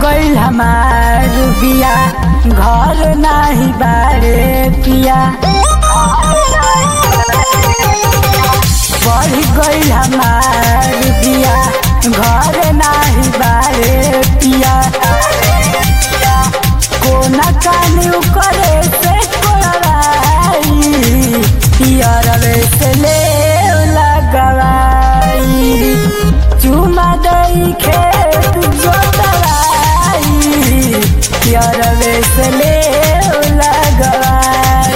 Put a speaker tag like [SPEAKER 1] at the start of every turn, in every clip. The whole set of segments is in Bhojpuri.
[SPEAKER 1] गइल हमार बिया घर नाही बारे पिया बढ़ गइल हमार बिया घर नाही बारे पिया कोना कानी करे से कोलाई पियरवे से ले लगवाई चुमा दई खेत जोतवाई पियरवे से ले लगवाई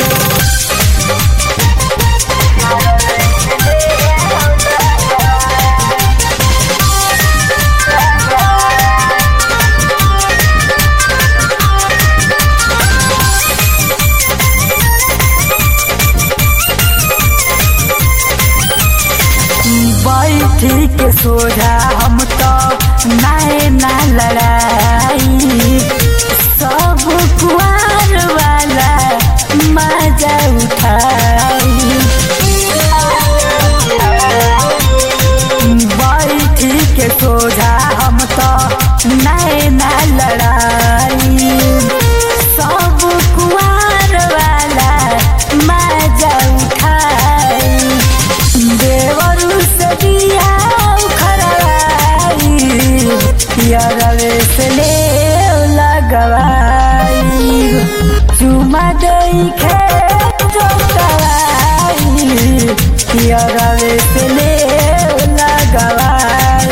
[SPEAKER 1] बैठी के सोझा हम तो नाए ना लड़ाई सब कुआर वाला मजा उठाई बैठी के सोझा हम तो नाए ना लड़ाई सब कुआर वाला मजा उठाई देवरू से दिया खरवाई पियरवे से ले लगवाई चुमा दई खेत जोतवाई पियरवे से ले लगवाई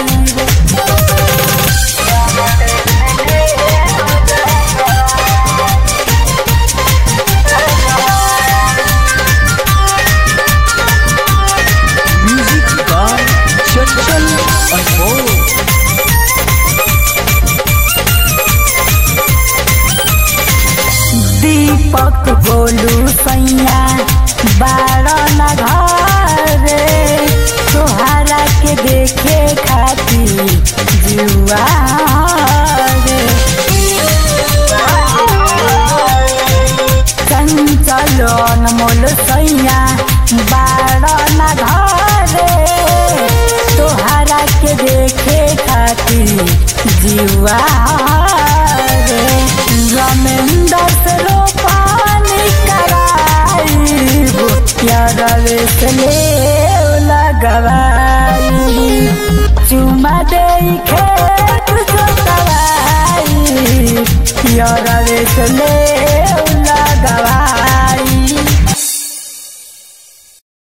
[SPEAKER 2] Music by Chanchal Anmol.
[SPEAKER 1] दीपक बोलू सैया बारह न घरे तोहरा के देखे खाती जुआ रे चंचल अनमोल सैया बारह न घरे तोहरा के देखे खाती जुआ रे रमेंद्र से रोपानी कराई प्यारवे से ले लगवाई चुमा दे खेत जोतवाई प्यारवे से ले